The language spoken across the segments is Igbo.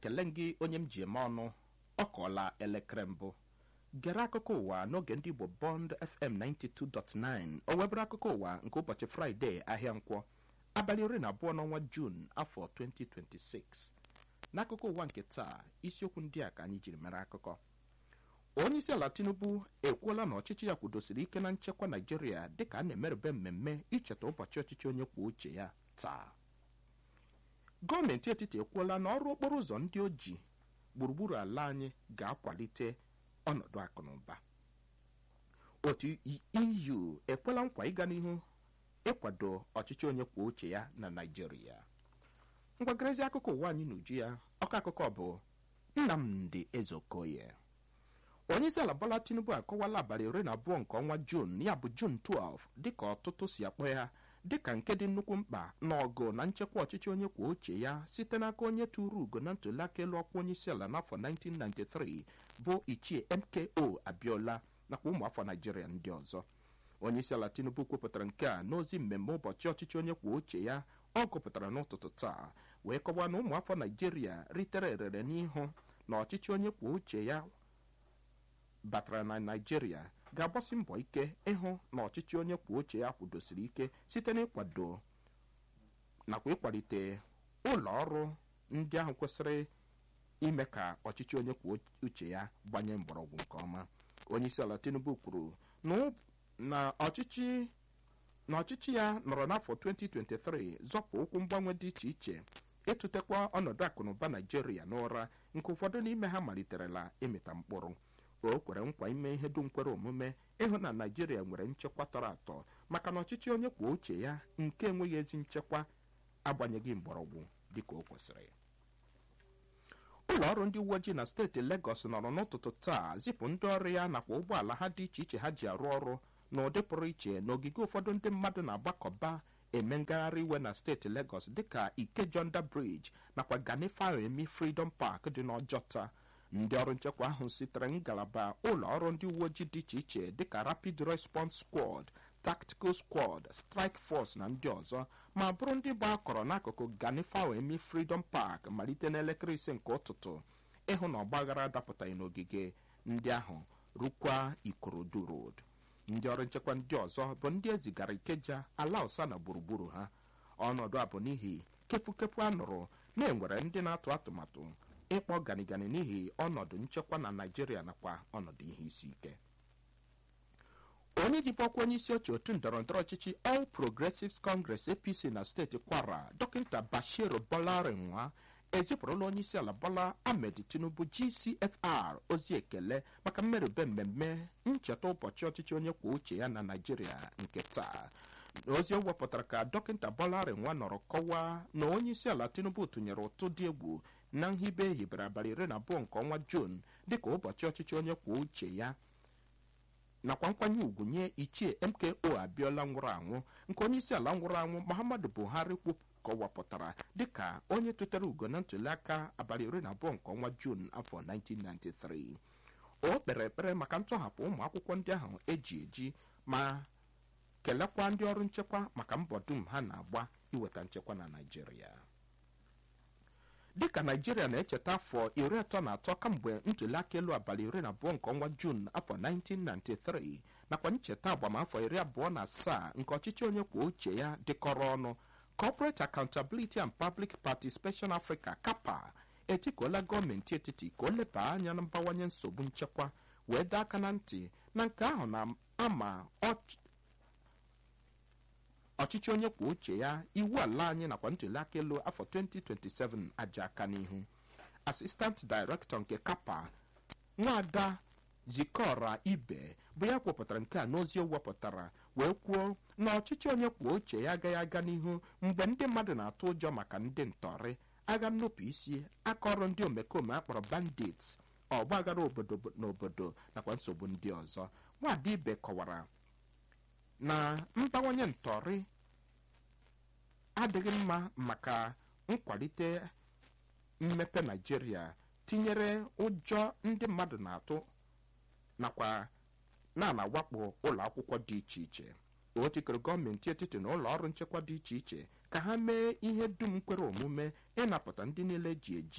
ekele gị onye m ji eme ọnụ ọ kọọla elekere mbụ gere akụkọ ụwa n'oge ndị igbo bond fm 92.9 o webere akụkọ ụwa nke ụbọchị fraịde ahịa nkwọ abalị iri na abụọ n'ọnwa juun afọ 2026 n'akụkọ ụwa nke taa isiokwu ndị a ka anyị jiri mere akụkọ onye isi ala tinubu ekwuola na ọchịchị ya kwudosiri ike na nchekwa naijiria dịka a na-emerube mmemme icheta ụbọchị ọchịchị onye kwuo uche ya taa gọọmenti etiti ekwuola na ọrụ okporo ụzọ ndị oji gburugburu ala anyị ga-akwalite ọnọdụ akụ na ụba otu eu ekwela nkwa ịga n'ihu ịkwado ọchịchị onye kwuo uche ya na naijiria ngwagarezi akụkọ ụwa anyị n'uju ya ọkọ akụkọ bụ nnamdi ezeokoye onye isi ala bola tinubu akọwala abalị iri na abụọ nke ọnwa juun ya bụ juun 12 dịka ọtụtụ si akpọ ya dịka nke dị nnukwu mkpa n'ọgụ na nchekwa ọchịchị onye kwuo uche ya site n'aka onye tụrụ ugo na ntụliaka elu ọkwa onye isi ala n'afọ 1993 bụ ichie mko abiola nakwa ụmụafọ naijiria ndị ọzọ onye isi ala tinubu kwupụtara nke a n'ozi mmemme ụbọchị ọchịchị onye kwuo uche ya ọ gụpụtara n'ụtụtụ taa wee kọwaa na ụmụafọ naijiria ritere erere n'ihu na ọchịchị onye kwuo uche ya batara na naijiria ga-agbasi mbọ ike ịhụ na ọchịchị onye kwuo uche ya kwudosiri ike site n'ịkwado nakwa ịkwalite ụlọ ọrụ ndị ahụ kwesịrị ime ka ọchịchị onye kwuo uche ya gbanye mgbọrọgwụ nke ọma onye isi ala tinubu kwuru na ọchịchị na ọchịchị ya nọrọ n'afọ 2023 zọpụ ụkwụ mgbanwe dị iche iche ịtụtekwa ọnọdụ akụnụba naijiria n'ụra nke ụfọdụ n'ime ha maliterela ịmịta mkpụrụ o kwere nkwa ime ihe dum kwere omume ịhụ na naijiria nwere nchekwa tọrọ atọ maka na ọchịchị onye kwuo uche ya nke enweghị ezi nchekwa agbanyeghị mgbọrọgwụ dịka o kwesịrị ụlọ ọrụ ndị uwe ojii na steeti legọs nọrọ n'ụtụtụ taa zipụ ndị ọrụ ya nakwa ụgbọala ha dị iche iche ha ji arụ ọrụ n'ụdị pụrụ iche n'ogige ụfọdụ ndị mmadụ na-agbakọba eme ngagharị iwe na steeti legọs dịka ikejonda briji nakwa gani fawemi freedom park dị n'ọjọta ndị ọrụ nchekwa ahụ sitere ngalaba ụlọ ọrụ ndị uwe ojii dị iche iche dịka rapid response squad tactical squad strike force na ndị ọzọ ma bụrụ ndị bụ akọrọ n'akụkụ gani fawemi freedom park malite n'elekere ise nke ụtụtụ ịhụ na ọgbaghara dapụtaghị n'ogige ndị ahụ rukwa ikorodu road ndị ọrụ nchekwa ndị ọzọ bụ ndị ezigara ikeja ala ụsa na gburugburu ha ọnọdụ a bụ n'ihi kepụkepụ a nụrụ na-enwere ndị na-atụ atụmatụ ịkpọ ganigani n'ihi ọnọdụ nchekwa na naijiria nakwa ọnọdụ ihe isi ike onye jibọkwa onye isi oche otu ndọrọndọrọ ọchịchị all progressives congress apc na steeti kwara dọkịta bashir bolarinwa ezipụrụla onye isi ala bola ahmed tinubu gcfr ozi ekele maka mmerube mmemme ncheta ụbọchị ọchịchị onye kwuo uche ya na naijiria nke taa ozi o wepụtara ka dọkịta bolarinwa nọrọ kọwaa na onye isi ala tinubu tụnyere ụtụ dị egwu na nhibe ehibere abalị iri na abụọ nke ọnwa juun dịka ụbọchị ọchịchị onye kwuo uche ya nakwa nkwanye ugwu nye ichie mko abiola nwụrụ anwụ nke onye isi ala nwụrụ anwụ muhammadu buhari kọwapụtara dịka onye tụtere ugo na ntụliaka abalị iri na abụọ nke ọnwa juun afọ 1993 o kpere ekpere maka ntọhapụ ụmụ akwụkwọ ndị ahụ eji eji ma kelekwa ndị ọrụ nchekwa maka mbọ dum ha na-agba iweta nchekwa na naijiria dịka naijiria na-echeta afọ iri atọ na atọ kamgbe ntụliaka elu abalị iri na abụọ nke ọnwa juun afọ 1993 nakwa ncheta agbamafọ iri abụọ na asaa nke ọchịchị onye kwuo uche ya dịkọrọ ọnụ corporate accountability and public participation africa kapa etikuola gọọmenti etiti ka o leba anya na mbawanye nsogbu nchekwa wee dee aka na ntị na nke ahụ na-ama ọchịchị onye kwuo uche ya iwu ala anyị nakwa ntụliaka elu afọ 2027 aja aka n'ihu asistant director nke kapa nwaada zikora ibe bụ ya kwupụtara nke a n'ozi o wepụtara wee kwuo na ọchịchị onye kwuo uche ya agaghị aga n'ihu mgbe ndị mmadụ na-atụ ụjọ maka ndị ntọrị agha nnupụ isi aka ọrụ ndị omekome akpọrọ bandits ọgbaghara obodo na obodo nakwa nsogbu ndị ọzọ nwaada ibe kọwara na mbawanye ntọrị adịghị mma maka nkwalite mmepe naijiria tinyere ụjọ ndị mmadụ na-atụ nakwa na-anawakpo ụlọ akwụkwọ dị iche iche o tikere gọọmenti etiti na ụlọ ọrụ nchekwa dị iche iche ka ha mee ihe dum kwere omume ịnapụta ndị niile ji eji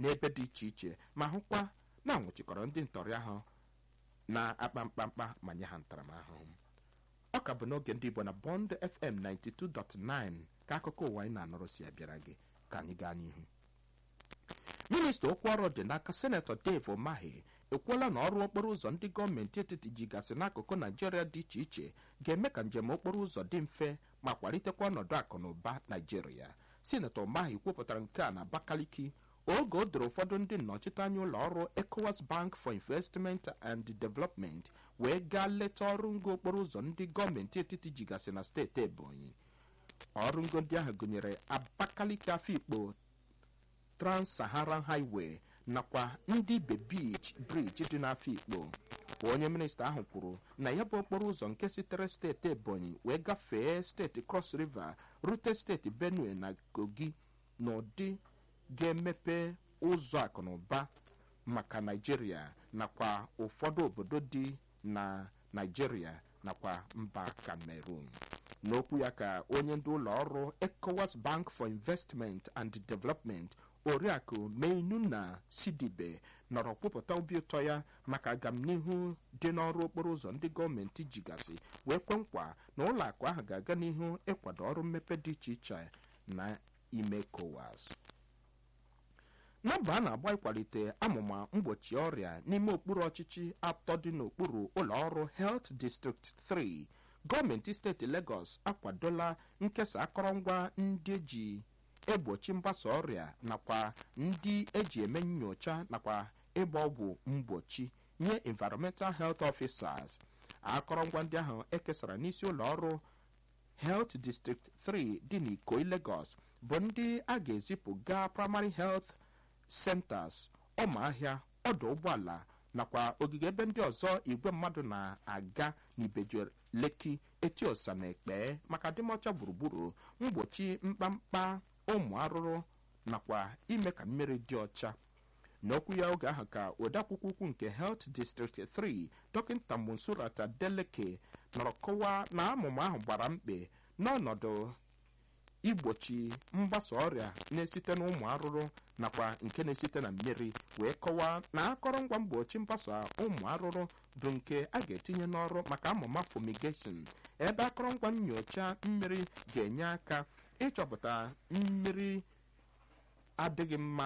n'ebe dị iche iche ma hụkwa na anwụchikọrọ ndị ntọrị ahụ na-akpa mkpamkpa ma nye ha ntaramahụhụ ọ ka bụ n'oge ndị igbo na bond fm 92.9 ka akụkọ ụwa anyị na-anọrọ si abịara gị ka anyị gaa n'ihu minista okwu ọrụ dị n'aka senetọ dave omahi ekwuola na ọrụ okporo ụzọ ndị gọọmenti etiti jigasị n'akụkụ naijiria dị iche iche ga-eme ka njem okporo ụzọ dị mfe ma kwalitekwa ọnọdụ akụ na ụba naijiria sinetọ omahi kwupụtara nke a na abakaliki oge o doro ụfọdụ ndị nnọchiteanya ụlọ ọrụ ecowas bank for investment and development wee gaa leta ọrụ ngo okporo ụzọ ndị gọọmenti etiti jigasị na steeti ebonyi ọrụ ngo ndị ahụ gụnyere abakaliki afikpo trans-saharan highway nakwa ndị ibe beach bridge dị n'afikpo onye minista ahụ kwuru na ya bụ okporo ụzọ nke sitere steeti ebonyi wee gafee steeti cross river rute steeti benue na kogi n'ụdị ga-emepe ụzọ akụnụba maka naijiria nakwa ụfọdụ obodo dị na naijiria nakwa mba cameroon n'okwu ya ka onye ndị ụlọ ọrụ ecowas bank for investment and development oriakụ meinuna sidibe nọrọ kwupụta obi ụtọ ya maka agamnihu dị n'ọrụ okporo ụzọ ndị gọọmenti jigasị wee kwe nkwa na ụlọ akụ ahụ ga-aga n'ihu ịkwado ọrụ mmepe dị iche iche na ime ecowas na mba a na-agba ịkwalite amụma mgbochi ọrịa n'ime okpuru ọchịchị atọ dị n'okpuru ụlọ ọrụ health district 3 gọọmenti steeti Lagos akwadola nkesa akọrọngwa ndị eji egbochi mgbasa ọrịa nakwa ndị eji eme nyocha nakwa ịgba ọgwụ mgbochi nye environmental health officers akọrọngwa ndị ahụ ekesara n'isi ụlọ ọrụ health district 3 dị n'Ikoyi Lagos bụ ndị a ga-ezipụ gaa primary health centers ọmahịa ọdụ ụgbọala nakwa ogige ebe ndị ọzọ igwe mmadụ na-aga n'ibeju leki etiosa na ekpe maka adịmọcha gburugburu mgbochi mkpamkpa ụmụ arụrụ nakwa ime ka mmiri dị ọcha n'okwu ya oge ahụ ka odeakwụkwọ ukwu nke health district 3 dọkịta monsurata deleke nọrọ kọwaa na amụma ahụ gbara mkpe n'ọnọdụ igbochi mgbasa ọrịa na-esite n'ụmụ arụrụ nakwa nke na-esite na mmiri wee kọwaa na akọrọngwa mgbochi mgbasa ụmụ arụrụ bụ nke a ga-etinye n'ọrụ maka amụma fumigation ebe akọrọngwa nyocha mmiri ga-enye aka ịchọpụta mmiri adịghị mma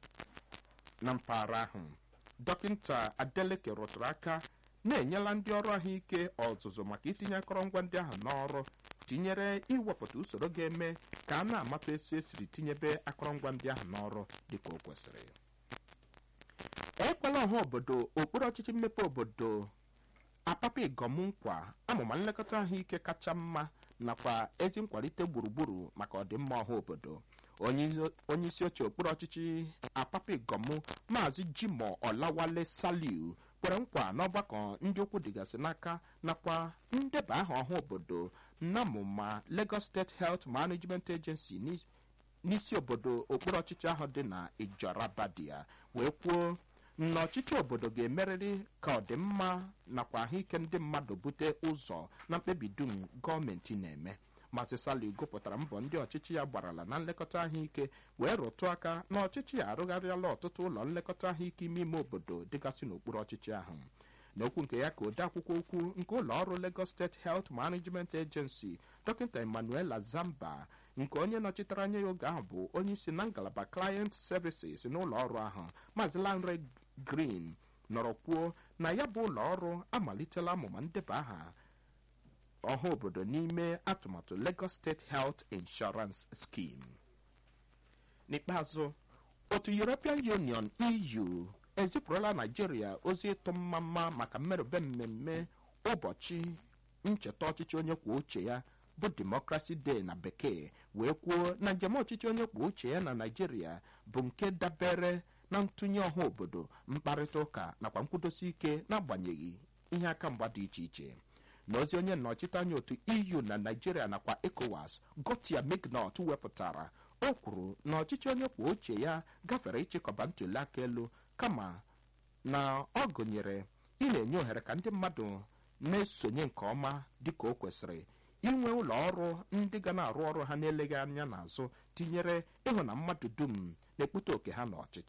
na mpaghara ahụ dọkịta adeleke rụtụrụ aka na-enyela ndị ọrụ ahụike ọzụzụ maka itinye akọrọngwa ndị ahụ n'ọrụ tinyere iwepụta usoro ga-eme ka a na-amata etu esiri tinyebe akọrọngwa ndị ahụ n'ọrụ dịka o kwesịrị ekwela ọha obodo okpuru ọchịchị mmepe obodo apapa igom nkwa amụma nlekọta ahụike kacha mma nakwa ezi nkwalite gburugburu maka ọdịmma ọha obodo onye isi oche okpuru ọchịchị apapa igom maazị jimo ọlawale saliu kwere nkwa n'ọgbakọ ndị okwu dịgasị n'aka nakwa ndeba aha ọha obodo n'amụma Lagos State Health Management Agency n'isi obodo okpuru ọchịchị ahụ dị na Ijorabadia wee kwuo na ọchịchị obodo ga-emerịrị ka ọdịmma nakwa ahụike ndị mmadụ bute ụzọ na mkpebi dum gọọmenti na-eme Maazị Sali gụpụtara mbọ ndị ọchịchị ya gbarala na nlekọta ahụike wee rụtụ aka na ọchịchị ya arụgharịala ọtụtụ ụlọ nlekọta ahụike ime ime obodo dịgasị n'okpuru ọchịchị ahụ n'okwu nke ya ka odeakwụkwọ ukwu nke ụlọ ọrụ Lagos State Health Management Agency dọkịta Emmanuela Zamba nke onye nọchitere anya ya oge ahụ bụ onye isi na ngalaba Client Services n'ụlọ ọrụ ahụ Maazị Lanre Green nọrọ kwuo na ya bụ ụlọ ọrụ amalitela amụma ndeba aha ọha obodo n'ime atụmatụ Lagos State Health Insurance Scheme n'ikpeazụ otu European Union EU ezipụrụla Naijiria ozi ịtụ mmamma maka mmerụbe mmemme ụbọchị ncheta ọchịchị onye kwuo uche ya bụ Democracy Day na bekee wee kwuo na njem ọchịchị onye kwuo uche ya na Naijiria bụ nke dabere na ntụnye ọha obodo mkparịta ụka nakwa nkwudosi ike n'agbanyeghị ihe aka mgba dị iche iche n'ozi onye nnọchite anya otu EU na Naijiria nakwa ECOWAS Gotia Mignot wepụtara o kwuru na ọchịchị onye kwuo uche ya gafere ịchịkọba ntuli aka elu kama na ọ gụnyere ị na-enye ohere ka ndị mmadụ na-esonye nke ọma dịka o kwesịrị inwe ụlọ ọrụ ndị ga na-arụ ọrụ ha na-eleghị anya n'azụ tinyere ịhụ na mmadụ dum na-ekpute oke ha n'ọchịchị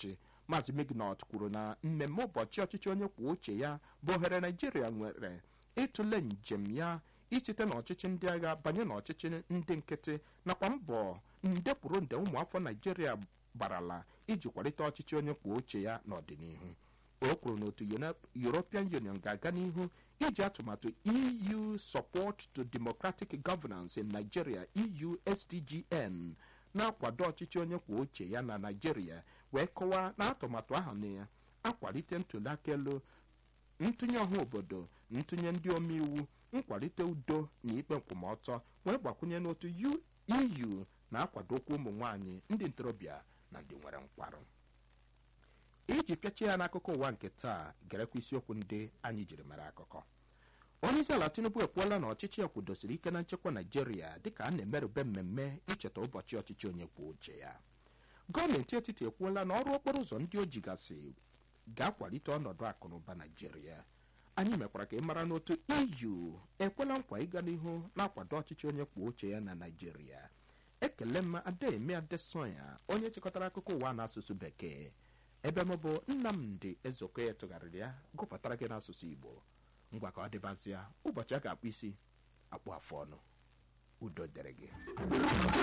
maazị mignot kwuru na mmemme ụbọchị ọchịchị onye kwuo uche ya bụ ohere naijiria nwere ịtụle njem ya isite n'ọchịchị ndị agha banye n'ọchịchị ndị nkịtị nakwa mbọ nde kwuru nde ụmụafọ naijiria gbarala iji kwalite ọchịchị onye kwuo uche ya n'ọdịnihu o kwuru na otu european union ga-aga n'ihu iji atụmatụ eu support to democratic governance in nigeria eu sdgn na-akwado ọchịchị onye kwuo uche ya na naijiria wee kọwaa na atụmatụ ahụ na-akwalite ntụliaka elu ntụnye ọha obodo ntụnye ndị omeiwu nkwalite udo na ikpe nkwụmọtọ wee gbakwunye n'otu eu na-akwadokwa ụmụ nwanyị ndị ntorobịa na ndị nwere nkwarụ iji pịachie ya n'akụkọ ụwa nke taa gerekwa isiokwu ndị anyị jiri mara akụkọ onye isi ala tinubu ekwuola na ọchịchị ya kwudosiri ike na nchekwa naijiria dịka a na-emerube mmemme icheta ụbọchị ọchịchị onye kwuo uche ya gọọmenti etiti ekwuola na ọrụ okporo ụzọ ndị o jigasị ga-akwalite ọnọdụ akụnụba naijiria anyị mekwara ka ị mara n'otu eu ekwela nkwa ịga n'ihu na-akwado ọchịchị onye kwuo uche ya na naijiria ekele m ademi adesoya onye chịkọtara akụkọ ụwa n'asụsụ bekee ebe m bụ nnamdị ezokoya tụgharịrị ya gụpụtara gị n'asụsụ igbo ngwa ka ọ dịbazịa ụbọchị a ga-akpụ isi akpụ afụ ọnụ udo dịrị gị